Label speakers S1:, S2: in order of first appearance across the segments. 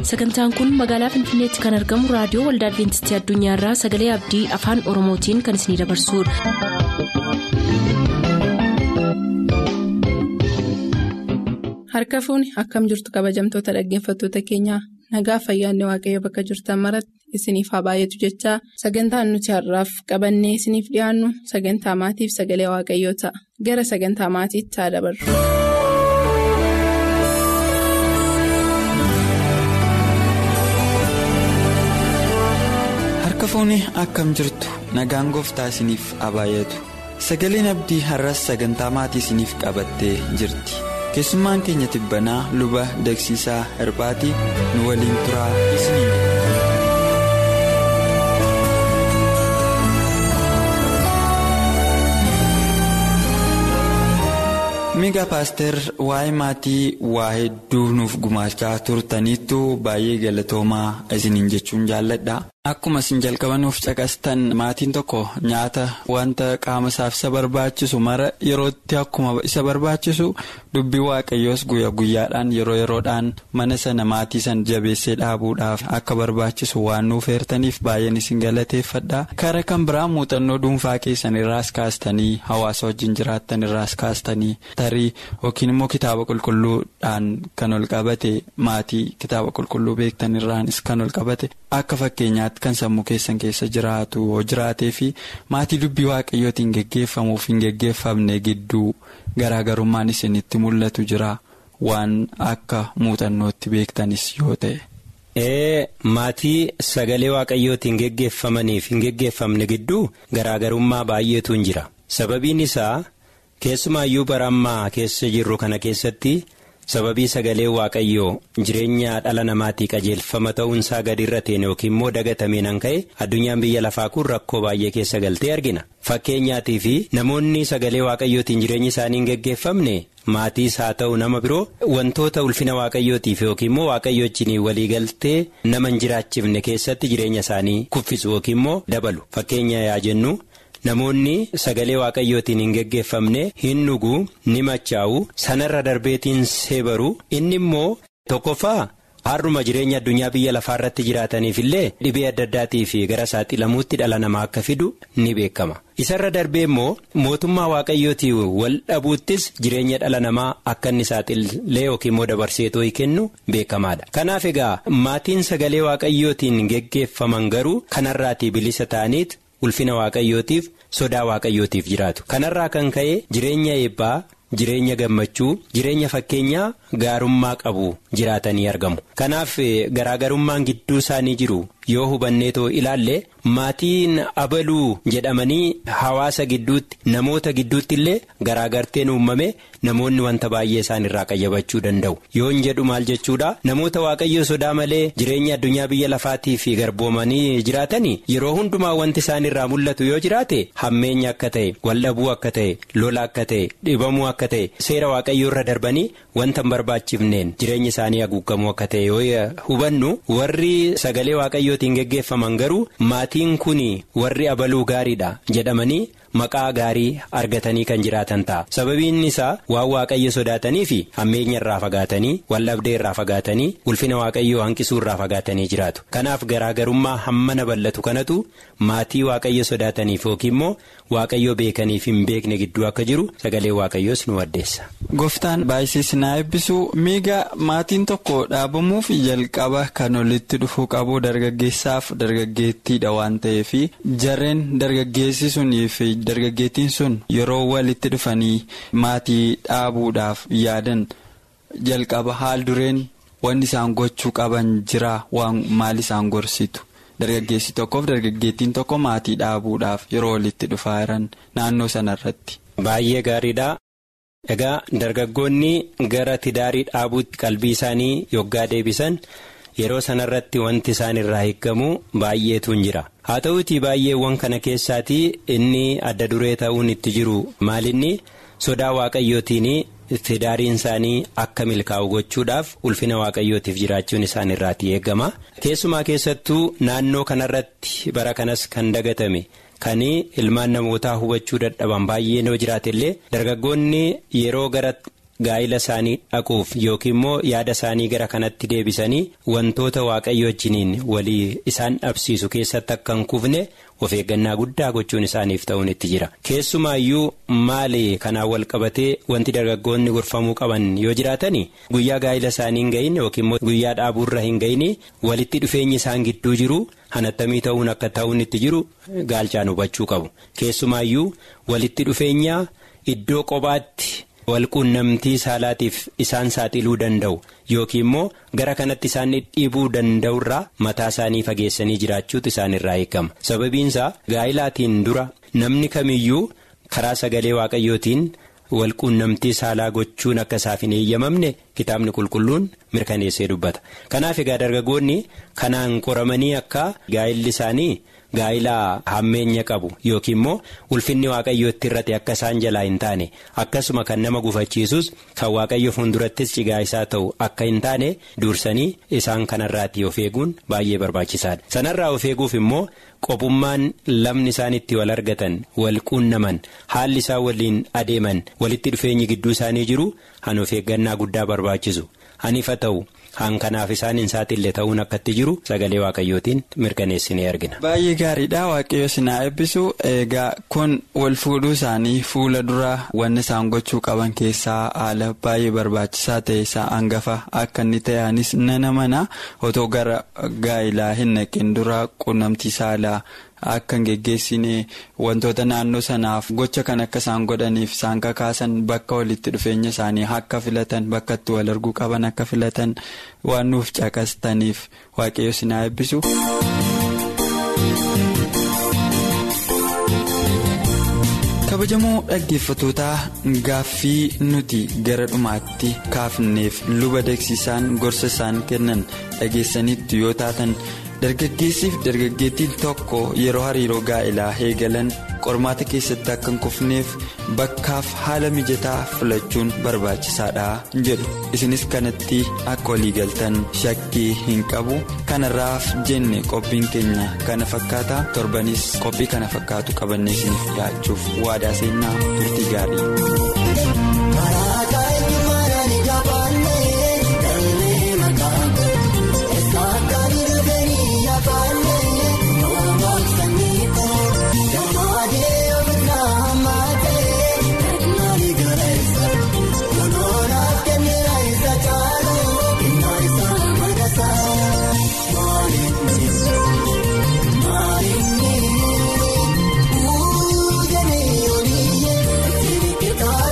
S1: sagantaan kun magaalaa finfinneetti kan argamu raadiyoo waldaa adventistii addunyaarraa sagalee abdii afaan oromootiin kan isinidabarsudha.
S2: harka fuuni akkam jirtu kabajamtoota dhaggeeffattoota keenyaa nagaa fayyaanne waaqayyo bakka jirtan maratti isiniif haa baay'atu jechaa sagantaan nuti har'aaf qabannee isiniif dhiyaannu sagantaa maatiif sagalee waaqayyoo ta'a gara sagantaa maatiitti haa dabarru.
S3: harka fuuni akkam jirtu nagaan gooftaa isiniif haa baay'atu sagaleen abdii har'as sagantaa maatii isiniif qabattee jirti keessummaan keenya tibbanaa luba dagsiisaa hirphaatii nu waliin turaa isiniin miga paaster waa'ee maatii waa hedduu nuuf gumaachaa turtaniittu baay'ee galatoomaa isiniin jechuun jaalladha. Akkuma isin jalqabanuuf caqastan maatiin tokko nyaata wanta qaama isaaf isa barbaachisu mara yerootti akkuma isa barbaachisu dubbii waaqayyoos guyyaa guyyaadhaan yeroo yeroodhaan mana sana maatii sana jabeessee dhaabuudhaaf akka barbaachisu waan nuuf heertaniif baay'een isin galateeffadha. Kara kan biraa muuxannoo dhuunfaa keessan irraas kaastanii hawaasa wajjin jiraattan irraas kaastanii tarii yookiin immoo kitaaba qulqulluudhaan kan ol qabate maatii kitaaba qulqulluu beektan irraanis kan ol qabate akka fakkeenyaatti. kan sammuu keessan keessa jiraatu yoo jiraatee fi maatii dubbii waaqayyootiin geggeeffamuuf hin geggeeffamne gidduu garaagarummaan isinitti mul'atu jira waan akka muuxannootti beektanis yoo ta'e.
S4: ee maatii sagalee waaqayyootiin geggeeffamaniif hin geggeeffamne gidduu garaagarummaa baay'eetu hin jira sababiin isaa keessumaayyuu bara ammaa keessa jirru kana keessatti. sababii sagalee waaqayyoo jireenya dhala namaatii qajeelfama ta'uunsaa gadi irra ta'e yookiin immoo dagatameen an ka'e addunyaan biyya lafaa kun rakkoo baay'ee keessa galtee argina fakkeenyaatii fi namoonni sagalee waaqayyootiin jireenyi isaanii hin geggeeffamne maatiis haa ta'u nama biroo wantoota ulfina waaqayyootiif yookiin immoo waaqayyoochiin walii galtee nama hin jiraachifne keessatti jireenya isaanii kuffisu yookiin immoo dabalu fakkeenya yaa jennu. Namoonni sagalee waaqayyootiin hin geggeeffamne hin dhuguu ni machaa'u sanarra darbeetiin seebaru inni immoo tokkoffaa har'uma jireenya addunyaa biyya lafaa irratti jiraataniif illee dhibee adda addaatii fi gara saaxilamuutti dhala namaa akka fidu ni beekama. Isarra darbee immoo mootummaa waaqayyootii wal dhabuuttis jireenya dhala namaa akka inni saaxilee yookiin immoo dabarseetoo kennu beekamaadha. Kanaaf egaa maatiin sagalee waaqayyootiin geggeeffaman garuu kanarraatii bilisa ta'aniit. ulfina waaqayyootiif sodaa waaqayyootiif jiraatu kanarraa kan ka'e jireenya eebbaa jireenya gammachuu jireenya fakkeenyaa gaarummaa qabu jiraatanii argamu kanaaf garaagarummaan gidduu isaanii jiru yoo hubanneetoo ilaalle maatiin abaluu jedhamanii hawaasa gidduutti namoota gidduutti illee garaagarteen uumame namoonni wanta baay'ee isaan irraa qayyabachuu danda'u yoon jedhu maal jechuudha namoota waaqayyo sodaa malee jireenya addunyaa biyya lafaatii fi garboomanii jiraatanii yeroo hundumaa wanti isaan irraa mul'atu yoo jiraate hammeenya akka ta'e waldhabuu akka ta'e lola akka ta'e dhibamuu akka ta'e seera waaqayyoo irra darbanii wanta hin barbaachifneen jireenya isaanii haguugamuu akka ta'e yoo hubannu warri sagalee waaqayyootiin geggeeffaman garuu maatiin kun warri abaluu gaariidha jedhamanii. Maqaa gaarii argatanii kan jiraatan ta'a sababiin isaa waan waaqayyo sodaatanii fi hammeenya irraa fagaatanii waldhabdee irraa fagaatanii ulfina waaqayyoo hanqisuu irraa fagaatanii jiraatu kanaaf garaagarummaa hammana bal'atu kanatu maatii waaqayyo sodaataniif yookiin immoo waaqayyo beekaniif hin beekne gidduu akka jiru sagalee waaqayyoos nu addeessa.
S3: Gooftaan baay'isees na eebbisu miiga maatiin tokko dhaabamuuf jalqaba kan olitti dhufuu qabu dargaggeessaaf dargaggeettiidha waan ta'eef jarreen dargaggeessi suniif. dargaggeettiin sun yeroo walitti dhufanii maatii dhaabuudhaaf yaadan jalqaba haal dureen wanni isaan gochuu qaban jira waan maal isaan gorsitu dargaggeessi tokkoof dargaggeettiin tokko maatii dhaabuudhaaf yeroo walitti dhufaa jiran naannoo sanarratti.
S4: Baay'ee gaariidha. Egaa dargaggoonni gara tidaarii dhaabuutti qalbii isaanii yoggaa deebisan. yeroo sanarratti wanti isaan irraa eeggamu baay'eetu hin jira haa ta'uutii baay'eewwan kana keessaatii inni adda duree ta'uun itti jiru maalinni sodaa waaqayyootiin tidaariin isaanii akka milkaa'u gochuudhaaf ulfina waaqayyootiif jiraachuun isaan irraati eeggama keessumaa keessattuu naannoo kanarratti bara kanas kan dagatame. Kan ilmaan namootaa hubachuu dadhaban baay'ee yoo jiraate illee dargaggoonni yeroo gara gaa'ila isaanii dhaquuf yookiin immoo yaada isaanii gara kanatti deebisanii wantoota waaqayyo wajjiniin walii isaan dhabsiisu keessatti akka hin kufne of eeggannaa guddaa gochuun isaaniif ta'uun itti jira keessumaayyuu maali kanaan wal qabatee wanti dargaggoonni gorfamuu qaban yoo jiraatani guyyaa gaa'ila isaanii hin gahin yookiin immoo guyyaa dhaabuurra hin gahin walitti dhufeenyi isaan gidduu jiru hanattamii ta'uun akka ta'uun itti jiru gaalchaan hubachuu qabu keessumaayyuu walitti dhufeenya iddoo kophaatti. walquunnamtii saalaatiif isaan saaxiluu danda'u yookiin immoo gara kanatti isaan dhiibuu danda'urraa mataa isaanii fageessanii jiraachuutu isaan irraa eegama sababiinsaa gaa'ilaatiin dura namni kamiyyuu karaa sagalee waaqayyootiin walquunnamtii saalaa gochuun akka isaaf hin eeyyamamne kitaabni qulqulluun mirkaneessee dubbata kanaaf egaa dargaggoonni kanaan qoramanii akka gaa'illi isaanii. gaa'ilaa hammeenya qabu yookiin immoo ulfinni waaqayyootti irratti akka isaan jalaa hin taane akkasuma kan nama gufachiisus kan waaqayyo fuuldurattis cigaa isaa ta'u akka hin taane dursanii isaan kanarraatti of eeguun baay'ee barbaachisaadha sanarraa of eeguuf immoo qophummaan lamni isaan itti wal argatan wal quunnaman haalli isaan waliin adeeman walitti dhufeenyi gidduu isaanii jiru han of eeggannaa guddaa barbaachisu hanifa ta'u. han kanaaf isaan hin saaxille ta'uun akkatti jiru sagalee waaqayyootiin mirkaneessinee argina.
S3: Baay'ee gaariidha waaqayyo sinaa eebbisu egaa kun wal fuudhuu isaanii fuula dura wanni isaan gochuu qaban keessaa haala baay'ee barbaachisaa ta'e isaa hangafa akka inni ta'anis nana mana otoo gara gaa'ilaa hin naqin dura quunnamtii saalaa. Akka hin geggeessine wantoota naannoo sanaaf gocha kan akka isaan godhaniif isaan kakaasan bakka walitti dhufeenya isaanii akka filatan bakka itti wal arguu qaban akka filatan waan nuuf caqastaniif waaqayyo sinaa eebbisu. kabajamoo dhaggeeffatootaa gaaffii nuti gara dhumaatti kaafneef luba deeksisaan gorsa isaan kennan dhageessanitti yoo taatan. dargaggeessiif dargaggeettiin tokko yeroo hariiroo gaa'ilaa eegalan qormaata keessatti akka hin kufneef bakkaaf haala mijataa filachuun barbaachisaadha jedhu isinis kanatti akka waliigaltan shakkii hin qabu kanarraaf jenne qophiin keenya kana fakkaata torbanis qophii kana fakkaatu qabannee isiniif dhiyaachuuf waadaa seenaa turtii gaarii.
S5: Kun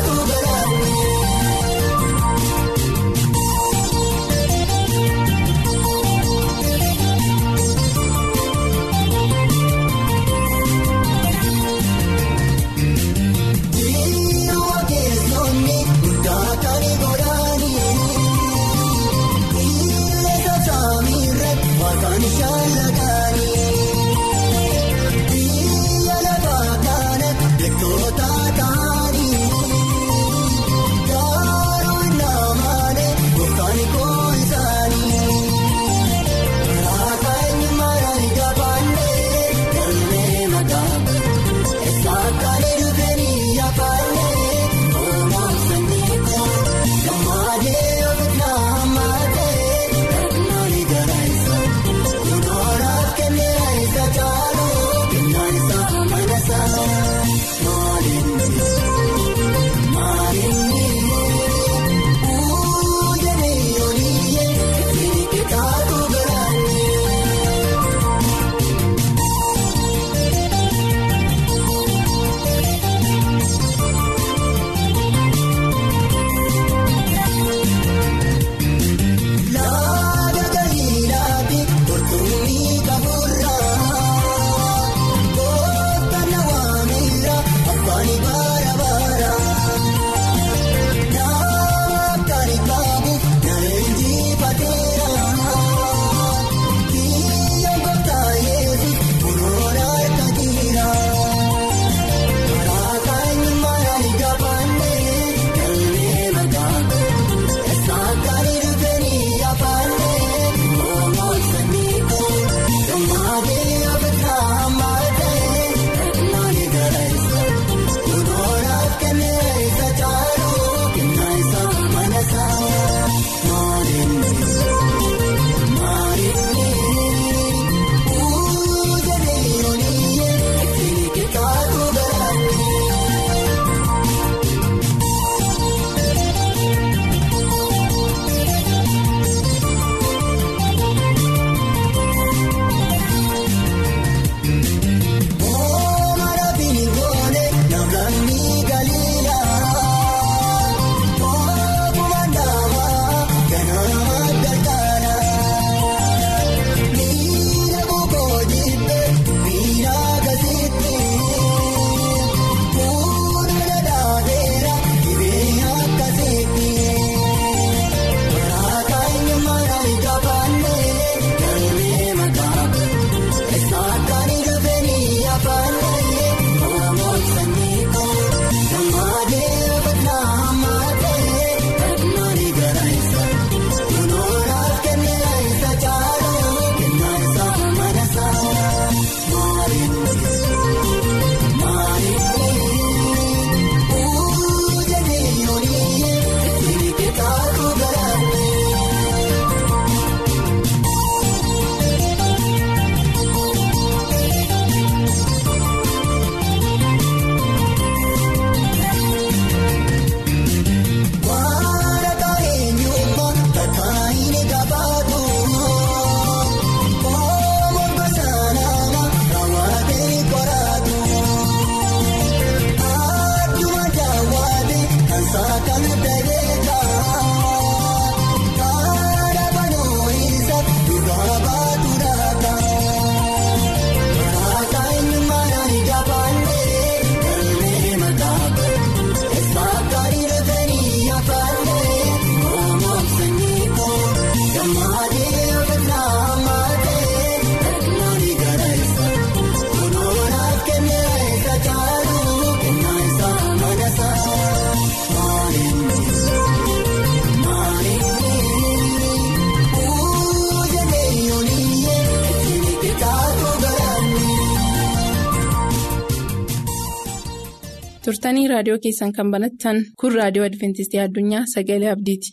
S2: turtanii raadiyoo keessan kan banattan kun raadiyoo adventistii addunyaa sagalee abdiiti.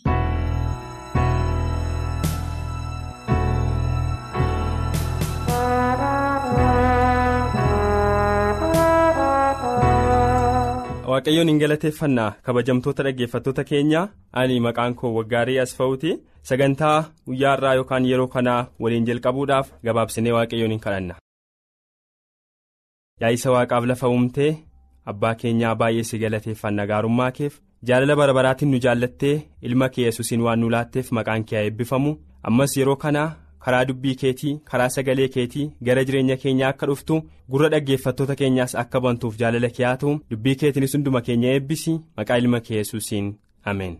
S5: waaqayyoon hin galateeffannaa kabajamtoota dhaggeeffattoota keenya ani maqaan koo waggaarii asfa'uuti sagantaa guyyaa irraa yookaan yeroo kanaa waliin jalqabuudhaaf gabaabsinee waaqayyoon hin kadhanna. yaa'isa waaqaaf lafa uumtee abbaa keenyaa baay'ee si galateeffanna gaarummaa keef jaalala bara baraatiin nu jaallattee ilma kee yesuusiin waan nu laatteef maqaan kee haa eebbifamu ammas yeroo kanaa karaa dubbii keetii karaa sagalee keetii gara jireenya keenyaa akka dhuftu gurra dhaggeeffattoota keenyaas akka bantuuf jaalala kee haa ta'u dubbii keetiinis hunduma keenya eebbisi maqaa ilma kee yesuusiin ameen.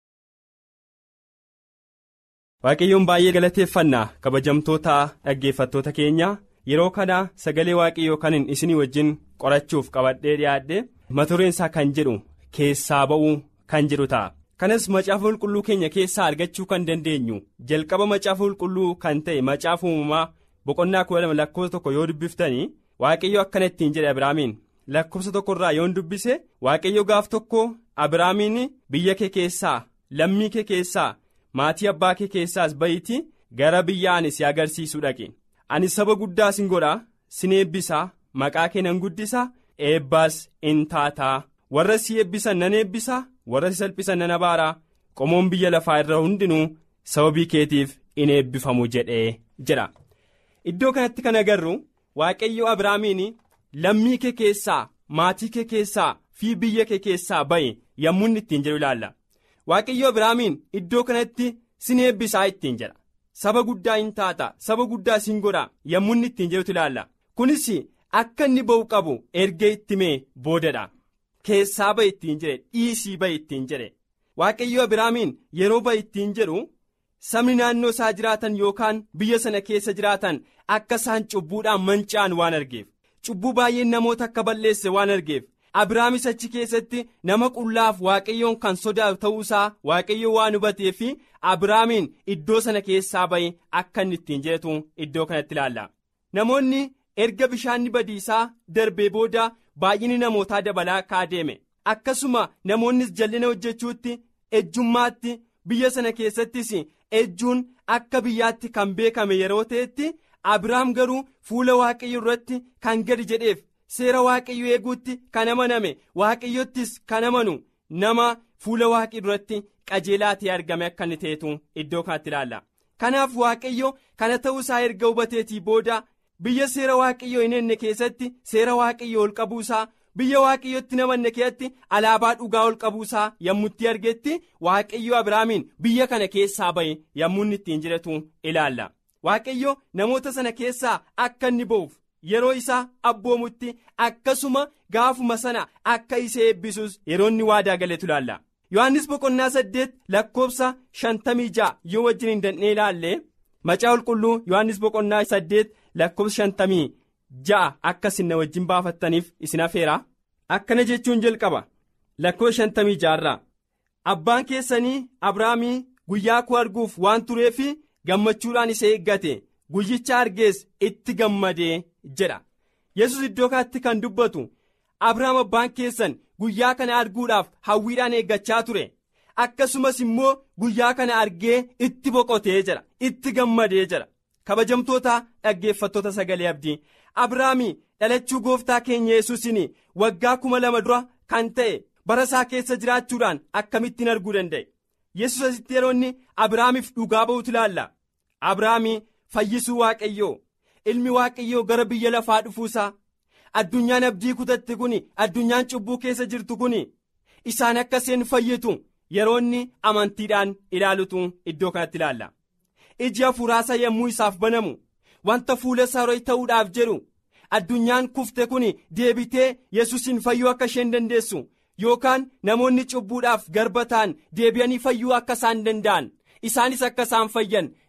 S5: waaqayyoon baay'ee galateeffannaa kabajamtoota dhaggeeffattoota keenyaa yeroo kana sagalee waaqayyoo kanin isinii wajjin qorachuuf qabadhee dhiyaadhe matureensaa kan jedhu keessaa ba'uu kan jedhu ta'a. kanas macaafa qulqulluu keenya keessaa argachuu kan dandeenyu jalqaba macaafa qulqulluu kan ta'e macaafa uumamaa boqonnaa kudha lama lakkoofsa tokko yoo dubbiftanii waaqayyo akkana ittiin jedhe abiraamiin lakkoofsa tokkorraa yoon dubbise waaqayyo gaaf tokko abiraamiin biyya kee keessaa lammii kee keessaa maatii abbaa kee keessaas ba'itii gara biyya ani si agarsiisuu dhaqe ani saba guddaa sin godhaa sin eebbisaa maqaa kee nan guddisaa eebbaas in taataa warra si eebbisan nan eebbisaa warra si salphisan nan abaaraa qomoon biyya lafaa irra hundinuu sababii keetiif in eebbifamu jedhee jedha iddoo kanatti kan agarru waaqayyo abiraamiin lammii kee keessaa maatii kee keessaa fi biyya kee keessaa ba'e yommuu inni ittiin jedhu ilaalla waaqayyo abiraamiin iddoo kanatti sin eebbisaa ittiin jedha saba guddaa in taata saba guddaa sin godha yommuu inni ittiin jedhutu ilaalla kunis akka inni ba'u qabu erga itti mee boodadha. keessaa ba'i ittiin jedhe dhiisii ba'i ittiin jedhe waaqayyo abiraamiin yeroo ba'i ittiin jedhu sabni naannoo isaa jiraatan yookaan biyya sana keessa jiraatan akka isaan cubbuudhaan manca'an waan argeef cubbuu baay'een namoota akka balleesse waan argeef abiraamis achi keessatti nama qullaaf waaqayyoon kan sodaatu ta'uusaa waaqayyo waan hubatee fi abiraamiin iddoo sana keessaa ba'i akka inni ittiin jedhetu iddoo kanatti ilaalla namoonni erga bishaanni badiisaa darbee booda. baay'inni namootaa dabalaa kaa deeme akkasuma namoonnis jallina hojjechuutti ejjummaatti biyya sana keessattis ejjuun akka biyyaatti kan beekame yeroo ta'etti abiraam garuu fuula waaqayyo irratti kan gadi jedheef seera waaqayyo eeguutti kan amaname waaqayyottis kan amanu nama fuula waaqayyo irratti qajeelaa ta'e argame akka inni ta'etu iddoo kanatti ilaalla kanaaf waaqayyo kana ta'uusaa erga hubateetii booda. biyya seera waaqayyoo hin enne keessatti seera waaqayyoo ol qabuusaa biyya waaqayyootti namanne keessatti alaabaa dhugaa ol qabuusaa yommutti argetti waaqayyo abiraamiin biyya kana keessaa ba'e yommuu inni ittiin jedhatu ilaalla waaqayyo namoota sana keessaa akka inni ba'uuf yeroo isaa abboomutti akkasuma gaafuma sana akka isa eebbisuus yeroo inni waadaa galetu ilaalla yohannis boqonnaa saddeet lakkoofsa shantamii ja'a yoo wajjin hin dandhee ilaalle macaa qulqulluu yohannis boqonnaa saddeet. lakkoofsa shantamii ja'a akka isin na wajjin baafattaniif isin afeera akkana jechuun jalqaba lakkoofsa shantamii ja'arraa abbaan keessanii abrahaamii guyyaa koo arguuf waan tureef gammachuudhaan isa eeggate guyyicha argees itti gammadee jedha yesus iddoo kanatti kan dubbatu abrahaam abbaan keessan guyyaa kana arguudhaaf hawwiidhaan eeggachaa ture akkasumas immoo guyyaa kana argee itti boqotee jira itti gammadee jira. kabajamtoota dhaggeeffattoota sagalee abdii abrahaamii dhalachuu gooftaa keenya yesuusin waggaa kuma lama dura kan ta'e bara isaa keessa jiraachuudhaan akkamittiin arguu danda'e yesus asitti yeroo inni abrahaamiif dhugaa ba'utu ilaalla abrahaamii fayyisuu waaqayyoo ilmi waaqayyoo gara biyya lafaa dhufuusaa addunyaan abdii kutatte kun addunyaan cubbuu keessa jirtu kun isaan akka isheen fayyitu yeroo inni amantiidhaan ilaalutu iddoo kanatti ilaalla. iji hafuuraasaa yommuu isaaf banamu wanta fuula isaa ta'uudhaaf jedhu addunyaan kufte kun deebitee yesuusin fayyuu akka isheen dandeessu yookaan namoonni cubbuudhaaf garba ta'an deebi'anii fayyuu akka isaan danda'an isaanis akka isaan fayyan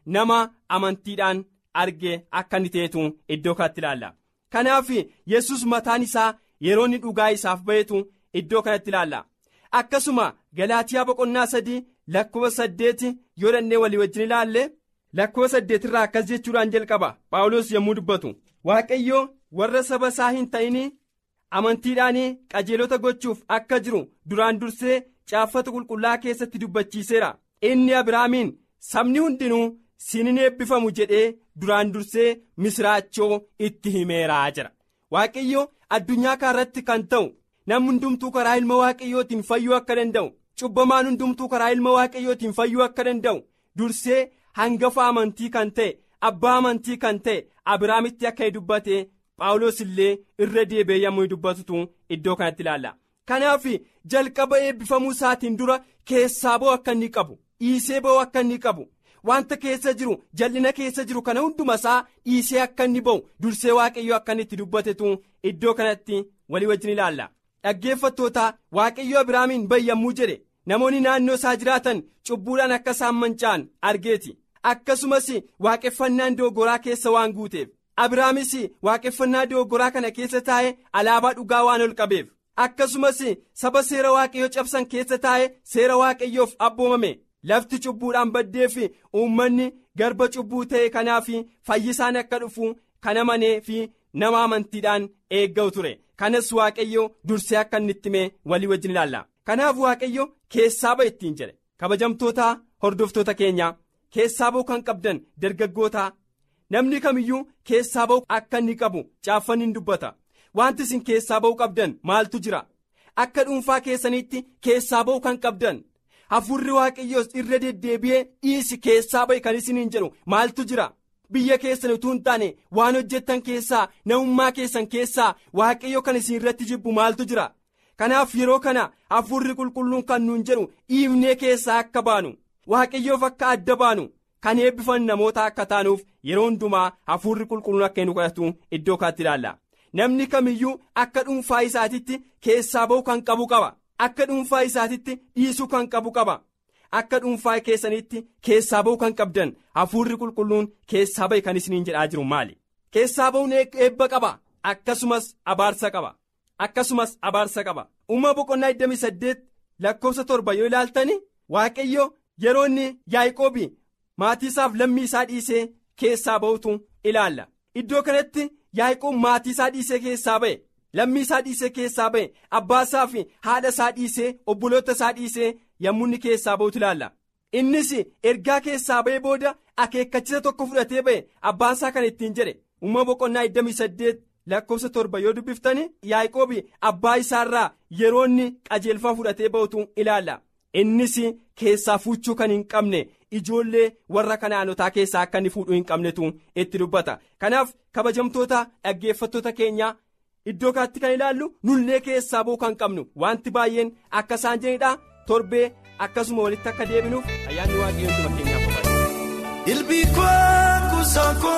S5: nama amantiidhaan arge akka inni ta'etu iddoo kanatti ilaalla kanaaf yesus mataan isaa yeroo inni dhugaa isaaf ba'etu iddoo kanatti ilaalla akkasuma galaatiyaa boqonnaa sadii lakkoofsa saddeeti yoo dhannee walii wajjin ilaalle lakkoofsa saddeetirraa akkas jechuudhaan jalqaba paawulos yommuu dubbatu waaqayyo warra saba isaa hin ta'in amantiidhaan qajeelota gochuuf akka jiru duraan dursee caaffata qulqullaa keessatti dubbachiiseera inni abiraamiin sabni hundinuu siin eebbifamu jedhee duraan dursee misiraachoo itti himeeraa jira waaqayyo addunyaa kaarratti kan ta'u namni hundumtuu karaa ilma waaqayyootiin fayyuu akka danda'u cubbamaan hundumtuu karaa ilma waaqayyootiin fayyuu akka danda'u dursee hangafa amantii kan ta'e abbaa amantii kan ta'e abiraamitti akka dubbate paawulos illee irra deebi'ee yommuu dubbatutu iddoo kanatti ilaalla kanaaf jalqaba eebbifamuu isaatiin dura keessaa ba'u akka inni qabu dhiisee ba'u akka inni qabu wanta keessa jiru jal'ina keessa jiru kana hunduma isaa dhiisee akka inni ba'u dursee waaqayyo akka inni itti dubbatetu iddoo kanatti walii wajjin ilaalla dhaggeeffattoota waaqayyo abiraamiin ba'i yommuu jedhe namoonni naannoo isaa jiraatan cubbuudhaan akka isaan manca'an argeeti akkasumas waaqeffannaan doggoraa keessa waan guuteef abiraamis waaqeffannaa doggoraa kana keessa taa'ee alaabaa dhugaa waan ol qabeef akkasumas saba seera waaqayyoo cabsan keessa taa'ee seera waaqayyoof abboomame lafti cubbuudhaan baddeef uummanni garba cubbuu ta'e kanaaf fayyisaan akka dhufu kan amanee fi nama amantiidhaan eeggatu ture kanas waaqayyo dursee akka inni itti himee walii wajjin ilaalla kanaaf waaqayyo keessaa ba'e ittiin jedhe kabajamtoota hordoftoota keenya keessaa ba'u kan qabdan dargaggoota namni kamiyyuu keessaa ba'u akka inni qabu caaffanni dubbata wanti isin keessaa ba'u qabdan maaltu jira akka dhuunfaa keessaniitti keessaa ba'u kan qabdan hafuurri waaqayyoos irra deddeebi'ee dhiisi keessaa ba'e kan isiniin jedhu maaltu jira biyya keessan utuu hin taane waan hojjettan keessaa namummaa keessan keessaa waaqayyo kan isin irratti jibbu maaltu jira kanaaf yeroo kana hafuurri qulqulluun kan nuun jedhu dhiifnee keessaa akka baanu waaqayyoof akka adda baanu kan eebbifan namoota akka taanuuf yeroo hundumaa hafuurri qulqulluun akka nu kadhatu iddoo kaatti ilaalla namni kamiyyuu akka dhuunfaa isaatitti keessaa ba'u kan qabu qaba akka dhuunfaa isaatitti dhiisuu kan qabu qaba akka dhuunfaa keessanitti keessaa ba'u kan qabdan hafuurri qulqulluun keessaa ba'e kan isiniin jedhaa jiru maali keessaa ba'uun eebba qaba akkasumas abaarsa qaba akkasumas abaarsa qaba uumama boqonnaa 28 lakkoofsa torba yoo ilaaltani waaqayyo yeroo inni yaaqoobi maatii isaaf lammii isaa dhiisee keessaa ba'utu ilaalla iddoo kanatti yaaqoob maatii isaa dhiisee keessaa ba'e lammii isaa dhiisee keessaa ba'e abbaa isaa fi haadha isaa dhiisee obboloota isaa dhiisee yommuu inni keessaa ba'utu ilaalla innis ergaa keessaa ba'ee booda akeekkachisa tokko fudhatee ba'e abbaan isaa kan ittiin jedhe uumama boqonnaa 28 lakkoofsa torba yoo dubbiftani yaaqoobi abbaa isaarraa yeroo inni qajeelfama fudhatee ba'utu ilaalla innis keessaa fuuchuu kan hin qabne ijoollee warra kanaanotaa keessaa akka inni fuudhuu hin qabnetu itti dubbata kanaaf kabajamtoota dhaggeeffattoota keenyaa iddoo kanatti kan ilaallu nullee keessaa ba'uu kan qabnu wanti baay'een akka isaan jedhanidha torbee akkasuma walitti akka deebinuuf ayyaanni waaqayyoon dhuma keenyaaf barbaada.
S6: Ilbii koo kuusaa koo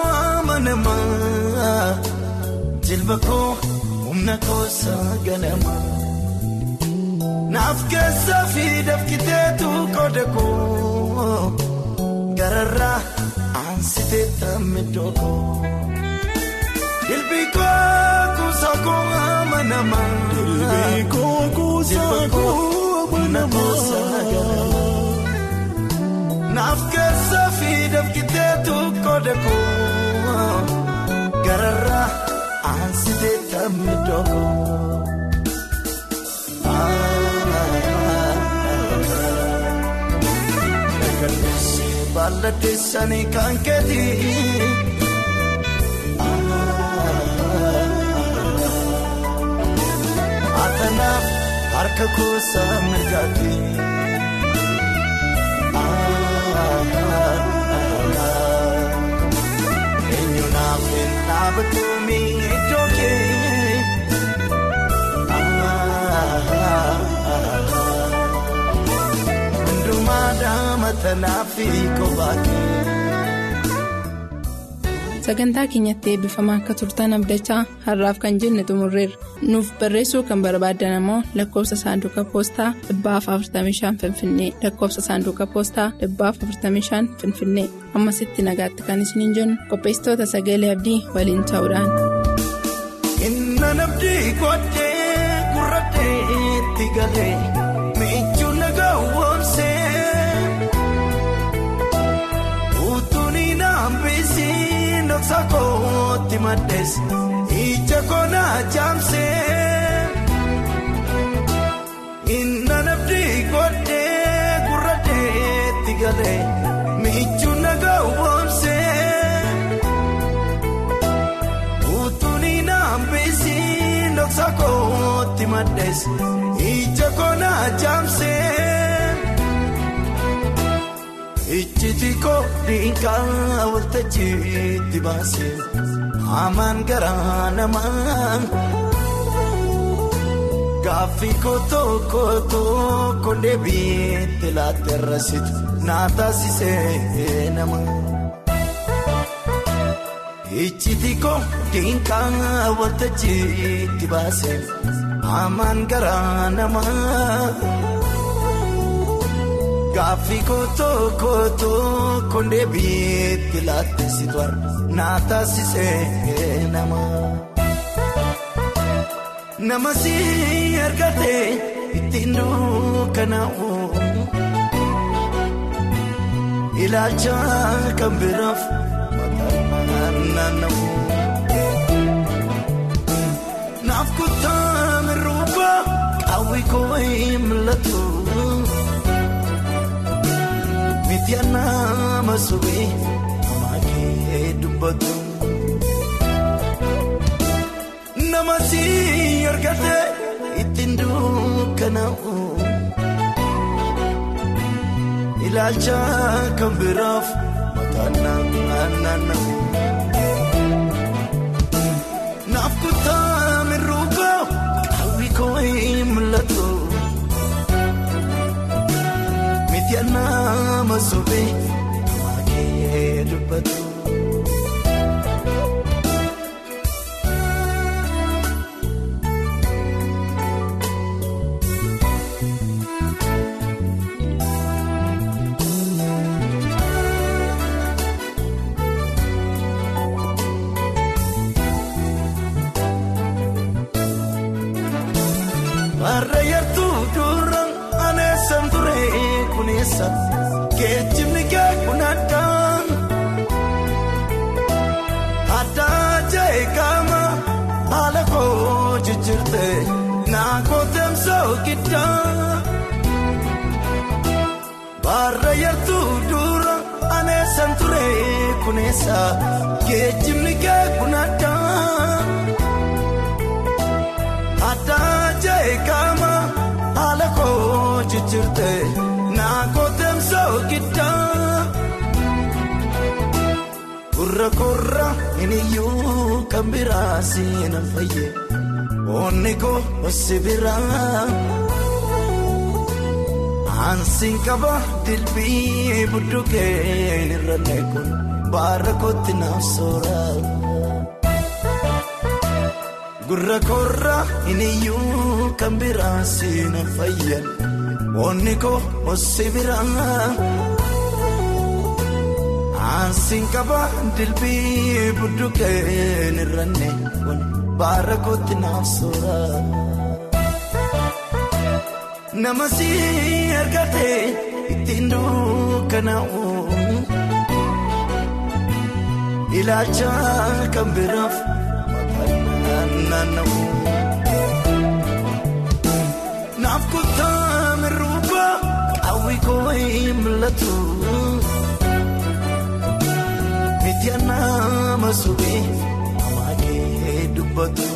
S6: amanamaa jilba koo humna koosaa ganamaa naaf keessaa fi dafkiteetu qooda koo gararraa aansitee tammidoo koo ilbii koo kuusaa koo amanamaa ilbii koo kuusaa koo amanamaa. naaf keessaa fi dafkiteetu qooda koo gararraa aansitee tammidoo koo. Nagalleessi baalladheessanii kan keeti. Atanaaf harka kuusaa mirgaati. Eenyuunaaf hin dhaabatuumi iddoo kee. Hundumaa daamata naafi kophaa kee.
S2: sagantaa keenyatti eebbifamaa akka turtan abdachaa har'aaf kan jenne xumurreerra nuuf barreessuu kan barbaaddan ammoo lakkoofsa saanduqa poostaa 45 finfinnee lakkoofsa saanduqa poostaa 45 finfinnee ammasitti nagaatti kan isiniin jennu qopheessitoota sagalee abdii waliin ta'uudhaan.
S6: Inna nabdii godhee gurraadheetti galee miiccuu nagaa woomsee utuun naambisii dhoksa kootti maddees ija koonaa jaamsee inna nabdii godhee gurraadheetti galee miiccuu nagaa woomsee. Naambisii dhoksa kootti maddees ija koonaa jaamsee ijjiti koo dhiigaa waltajjiitti baasee hamaan garaa namaa gaaffii kootoo kootoo kondee biitti laatteerrasitu naa taasisee nama. Ijjiti koo dhiigaa waltajjiitti baasee hamaan garaa namaa gaaffii kootoo kootoo kondee biitti laatteessitu naa taasisee nama. Nama si argatee ittiin dukkanaa'u ilaalcha kan biraaf. Naaf kutaa mirruuba qawwee koo hin mul'atu. Miti nama suphee namaa kee dubbatu. Nama si argate ittiin dukkanaa'u. Ilaalcha kan biraaf mataan naanna'u. Naaf kutaa mirruuba qawwee koo hin mul'atu. Miti nama suphee namaa kee dubbatu. Geejjibni kee kun addaan addaa jee qaama haala koo jijjiirte naa kooteemsoo giddaa baarra yartuu dura aneessan ture kuneessa geejjibni kee kun addaan addaa jee qaama haala koo jijjiirte. Naakooteemsoo giddaa gurra korra iniyyuu kan biraa seenan fayyee onni koo si biraa aansiin qaba dilbii budduukeen irra neekun baara kootti naaf soora gurra korra iniyyuu kan biraa seenan fayyee. Onni koo osi biraa aansiin qaba dilbii budduukeen irranne kun baara kootti naaf soora. Nama si argate ittiin dukkanaa'u ilaalcha kan biraaf mataan naanna'u. Naaf kutaa. Qawwee koo hin mul'atu. Miti nama suphee namaa kee dubbatu.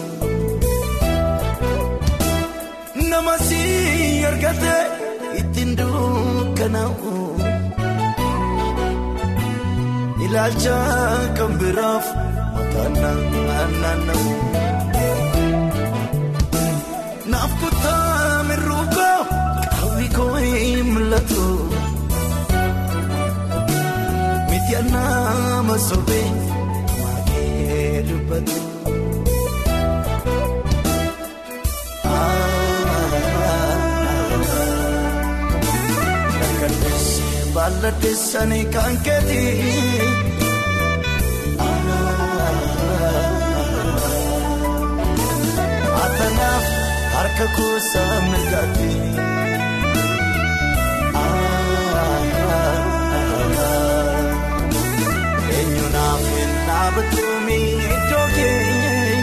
S6: Nama si argate ittiin dukkanaa'u. Ilaalcha kan biraaf mataan naanna'u. Naaf kutaa mirruuba. Koo hin mul'atu miti nama sobee keessanii kan keeti. Atanaaf harka kuusaa mirgaati. Eenyuunaaf hin dhaabatuumi iddoo keenye.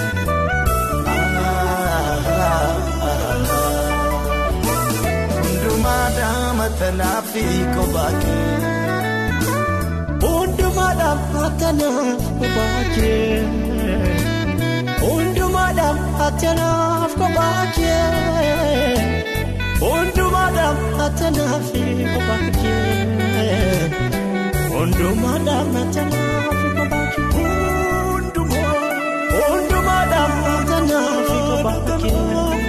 S6: Hundumaadhaan matanaa fi kobaakee.
S7: Hundumaadhaan atanaaf kobaakee. Hundumaadhaan atanaaf kobaakee. Hundumaadhaan atanaaf kobaakee. Hundumaadhaan atanaaf kobaakee. Hundumaadhaan atanaaf kobaakee.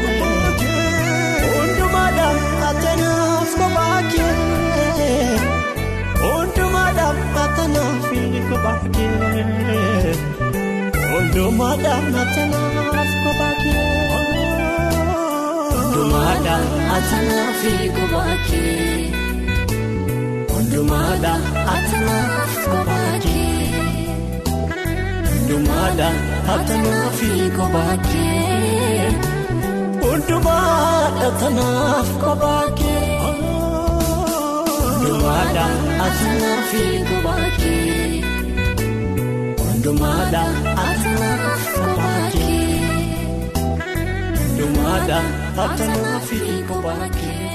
S7: Hundumaadhaan atanaaf kobaakee. Hundumaadhaan atanaaf kobaakee. Hundumaadhaan atanaaf kobaakee. Hundumaadhaan atanaaf kobaakee. Hundumaadhaan atanaaf kobaakee. Hundumaadhaan atanaaf kobaakee. Hundumaadhaan atanaaf kobaakee. Hundumaadhaan atanaaf kobaakee. Hundumaadhaan atanaaf kobaakee. Hundumaadhaan atanaaf kobaakee.